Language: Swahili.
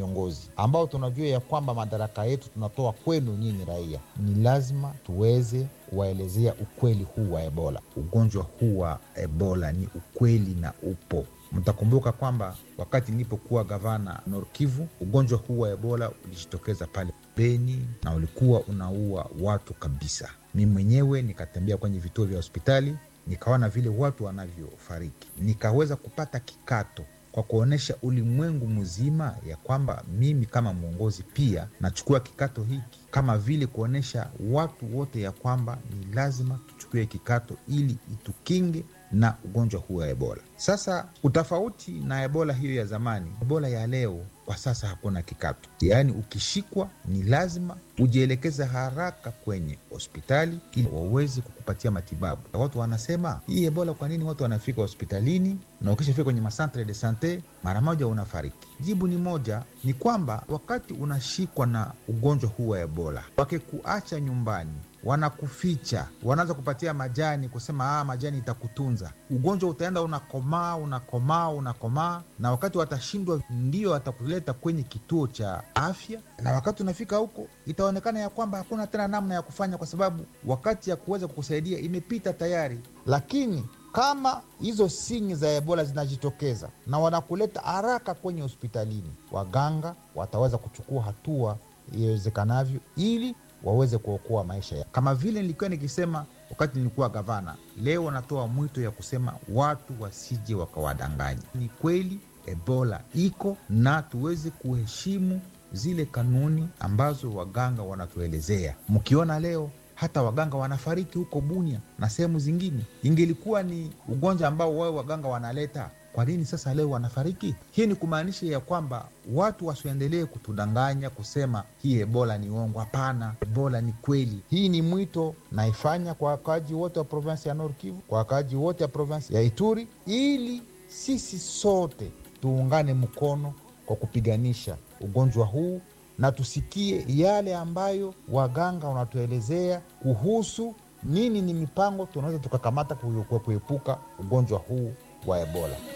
viongozi ambao tunajua ya kwamba madaraka yetu tunatoa kwenu nyinyi raia, ni lazima tuweze kuwaelezea ukweli huu wa Ebola. Ugonjwa huu wa Ebola ni ukweli na upo. Mtakumbuka kwamba wakati nilipokuwa gavana Nord Kivu, ugonjwa huu wa Ebola ulijitokeza pale Beni na ulikuwa unaua watu kabisa. Mi mwenyewe nikatembea kwenye vituo vya hospitali nikaona vile watu wanavyofariki, nikaweza kupata kikato kwa kuonyesha ulimwengu mzima ya kwamba mimi kama mwongozi pia nachukua kikato hiki, kama vile kuonyesha watu wote ya kwamba ni lazima tuchukue kikato ili itukinge na ugonjwa huu wa Ebola. Sasa utofauti na Ebola hiyo ya zamani, Ebola ya leo kwa sasa hakuna kikato, yaani ukishikwa ni lazima ujielekeza haraka kwenye hospitali ili waweze kukupatia matibabu. Watu wanasema hii Ebola, kwa nini watu wanafika hospitalini na ukishafika kwenye masantre de sante mara moja unafariki? Jibu ni moja, ni kwamba wakati unashikwa na ugonjwa huu wa Ebola, wakikuacha nyumbani wanakuficha, wanaanza kupatia majani, kusema ah, majani itakutunza. Ugonjwa utaenda unakomaa, unakomaa, unakomaa, na wakati watashindwa, ndio watakuleta kwenye kituo cha afya, na wakati unafika huko itaonekana ya kwamba hakuna tena namna ya kufanya, kwa sababu wakati ya kuweza kukusaidia imepita tayari. Lakini kama hizo sinyi za Ebola zinajitokeza na wanakuleta haraka kwenye hospitalini, waganga wataweza kuchukua hatua iwezekanavyo ili waweze kuokoa maisha ya. Kama vile nilikuwa nikisema wakati nilikuwa gavana, leo natoa mwito ya kusema watu wasije wakawadanganya. Ni kweli Ebola iko na tuweze kuheshimu zile kanuni ambazo waganga wanatuelezea. Mkiona leo hata waganga wanafariki huko Bunia na sehemu zingine, ingelikuwa ni ugonjwa ambao wao waganga wanaleta kwa nini sasa leo wanafariki? Hii ni kumaanisha ya kwamba watu wasiendelee kutudanganya kusema hii ebola ni uongo. Hapana, ebola ni kweli. Hii ni mwito naifanya kwa wakaaji wote wa provinsi ya Nord Kivu, kwa wakaaji wote wa provinsi ya Ituri, ili sisi sote tuungane mkono kwa kupiganisha ugonjwa huu na tusikie yale ambayo waganga wanatuelezea kuhusu nini ni mipango tunaweza tukakamata kuepuka ugonjwa huu wa ebola.